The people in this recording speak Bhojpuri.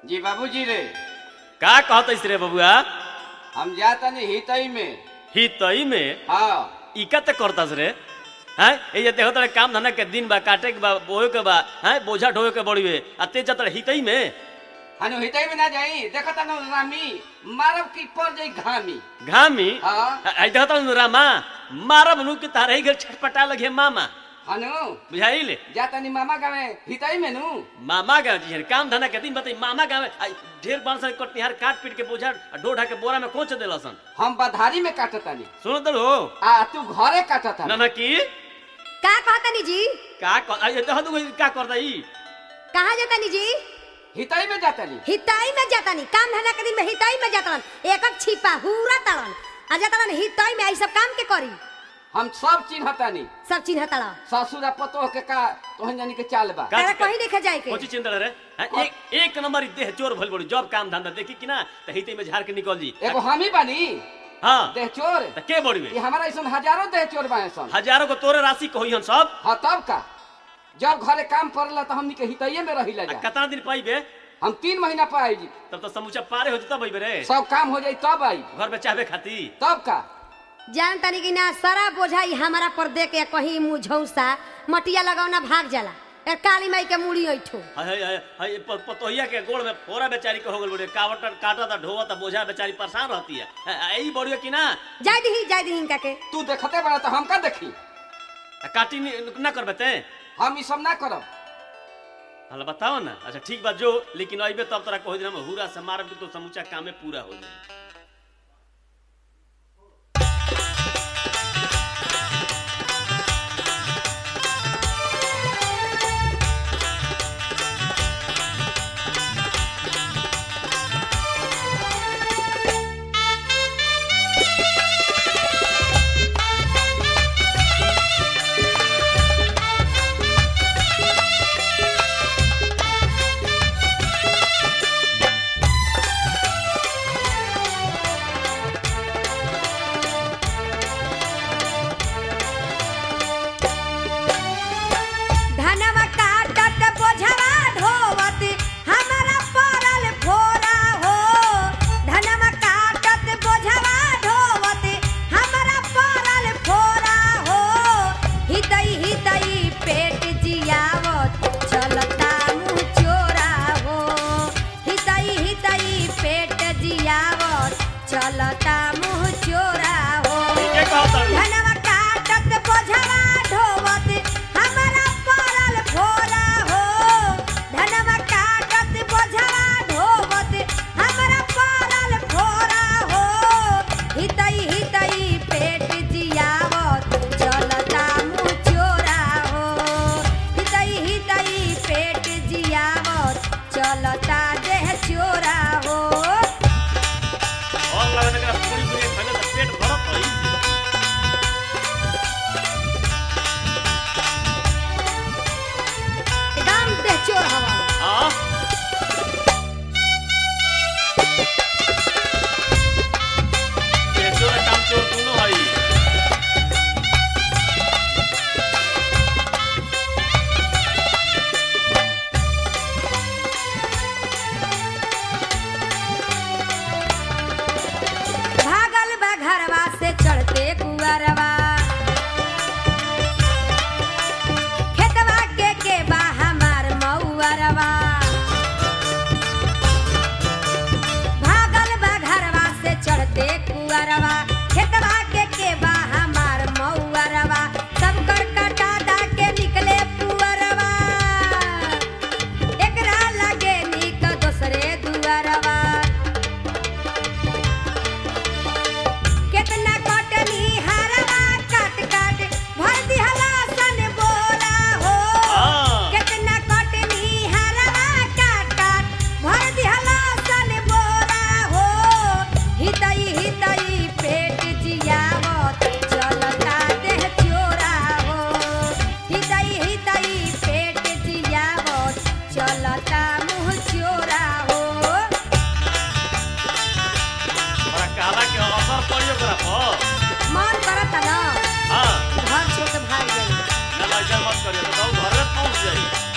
जी बाबूजी रे का कहत रे बबुआ हम जातनी हितई में ही तई में हाँ इका त करतास रे हैं ए जे देखत रे काम धंधा के दिन बा काटे के बा बोए के बा हैं बोझा ढोए के बड़ीवे आ ते जत ही तई में हनु हितई में ना जाई देखता न रामी मारब की पड़ जाई घामी घामी हाँ आई देखत नु रामा मारब नु के तारे ही घर छटपटा लगे मामा हनु बुझाइले जातनी मामा गावे हितई में नु मामा गाँव जी काम धंधा के दिन बताई मामा गाँव ढेर बांस कटनिहार काट पीट के बोझा ढो ढा के बोरा में कोच देलसन हम बधारी में काटतानी सुनो तो हो आ तू घरे काटता ना ना की का कहतनी जी का कर आई देखत नु का करता ई कहाँ जातनी जी हितई में जातनी हिताई में जातनी काम धंधा के दिन में हिताई में जातन एक एक छिपा हुरा तड़न आ जातन हिताई में आई सब काम के करी हम सब चिन्हतानी सब चिन्ह तड़ा ससुर आ पतोह के का तोहन जानी के चाल बा का तेरा चिका- कहीं देखे जाए के कोची चिंता रे हाँ, एक एक नंबर ई देह चोर भइल बड़ी जॉब काम धंधा देखी कि ना त हिते में झाड़ के निकल जी एगो हम ही बानी हां देह चोर त के बड़ी ये हमारा ऐसा हजारों देह चोर बाए सन हजारों को तोरे राशि कही हन सब हाँ तब का जब घरे काम पड़ला तो हमनी के हितैये में रही आ जा कितना दिन पाइबे हम तीन महीना पर आई जी तब तो समूचा पारे हो जता भाई रे सब काम हो जाई तब आई घर में चाहबे खाती तब का जान तनी कि ना सारा बोझा ई हमारा पर दे के कहीं मुंह झौसा मटिया लगावना भाग जाला ए काली माई के मुड़ी ऐठो हाय हाय हाय हाय प- पतोहिया के गोड़ में फोरा बेचारी के हो गल बड़े कावट काटा ता ढोवा ता बोझा बेचारी परेशान रहती है आ, आ, ई बड़ी कि ना जाय दही जाय दही इनका के तू देखते बड़ा तो हम का देखी आ, काटी नी- ना करबे ते हम ई सब ना करब हला बताओ ना अच्छा ठीक बात जो लेकिन अइबे तब तोरा कहो दिन हम हुरा से मारब कि तो समूचा कामे पूरा हो जाए धनवा काटत बोझवा ढोवत हमारा परल फोरा हो धनवा काटत बोझवा ढोवत हमारा परल फोरा हो हितई हितई पेट जियावत चलता मुँह चोरा हो हितई हितई पेट जियावत चलता मुँह चोरा हो के कहता धनवा काटत बोझवा ढोवत हमारा परल भोला हो धनवा काटत बोझवा ढोवत हमारा परल भोला हो हितई हितई पेट जियावत चलता मुँह चोरा हो हितई हितई पेट जियावत चलता देह चोरा हो और लगन के पूरी पूरी खले तो पेट भरत होई एकदम देह चोर हवा हां ये चोर काम चोर दोनों हई भागल बा घरवा से चढ़ते कुअरवा खेतवा के के बा हमार मऊअरवा भागल बा घरवा से चढ़ते कुअरवा खेतवा के के बा हमार मऊअरवा सब कर कटा दा के निकले पुअरवा एकरा लगे निक दोसरे दुअरवा केतना कटनी हरवा काट काट भर दिहला सन बोरा हो हां केतना कटनी हरवा काट काट भर दिहला सन बोरा हो हितई हितई पेट जियावत चलता देह चोरा हो हितई हितई पेट जियावत चलता मुँह चोरा हो बड़ा कहला के असर पड़ियो करा पर मन करता ना हां घर छोड़ के भाग जाई ना लाइजा मत करियो तो घर में पहुंच जाई